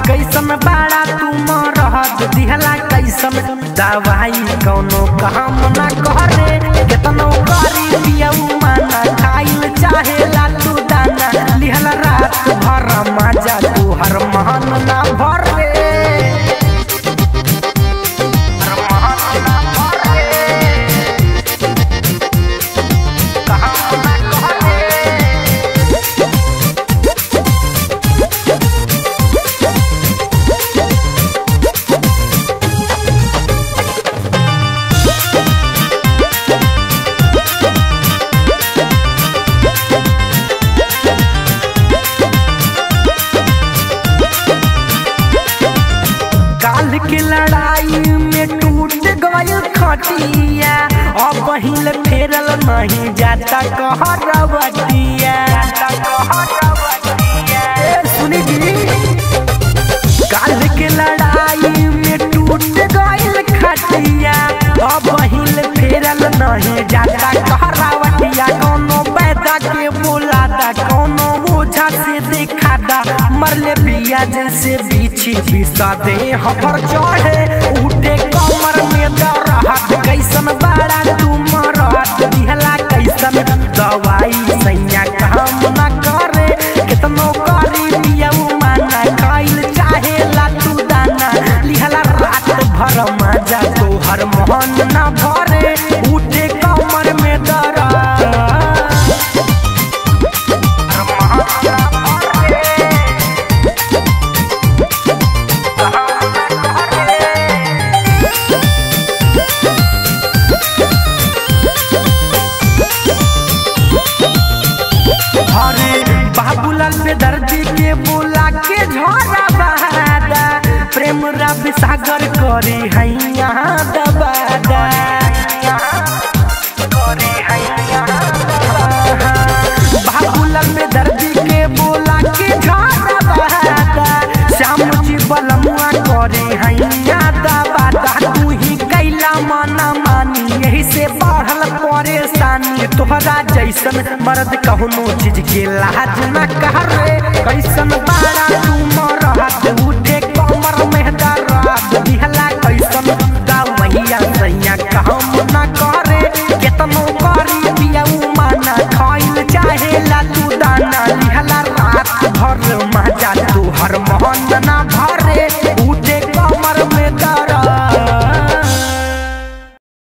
कैसन बाड़ा तू मरहत दिहला कैसन दवाई कौनो काम ना करे केतनो करी पियऊ माना खाइल चाहे लालू दाना लिहला रात भर मजा तू हर महन ना भरे हर महन ना भरे काम ना करे काल के लड़ाई में टूट गयल खटिया अब पहले फेरल नहीं जाता कहरवटिया ए, सुनी जी काल के लड़ाई में टूट गयल खटिया अब पहले फेरल नहीं जाता कहरावटिया कोनो पैदा के बोलादा कोनो ओझा से दिखादा मरले बिया जैसे बीछी बिसा दे हफर चढ़े उठे कमर में दरहत कैसन बाड़ा तू मरहत दिहला कैसन दवाई सैया काम ना करे कितनो करी पियऊ माना खाइल चाहे लातू दाना लिहला रात भर मजा तोहर मोहन ना भरे उठे कमर में दरहत अरे बाबूलाल पे दर्दी के बोला के झोरा बहादा प्रेम रवि सागर करे हैया दबादा बाबूलाल पे दर्दी के बोला के झोरा बहादा श्याम जी बलमुआ करे हैया दबादा तू ही कैला मना मानी यही से बढ़ल परेशानी तोहरा जैसन मर्द कहनो चीज के लाज न करे कैसन बाड़ा तू मरहत उठे कमर में दर्द दिहला कैसन दवैया सैया कहम न कर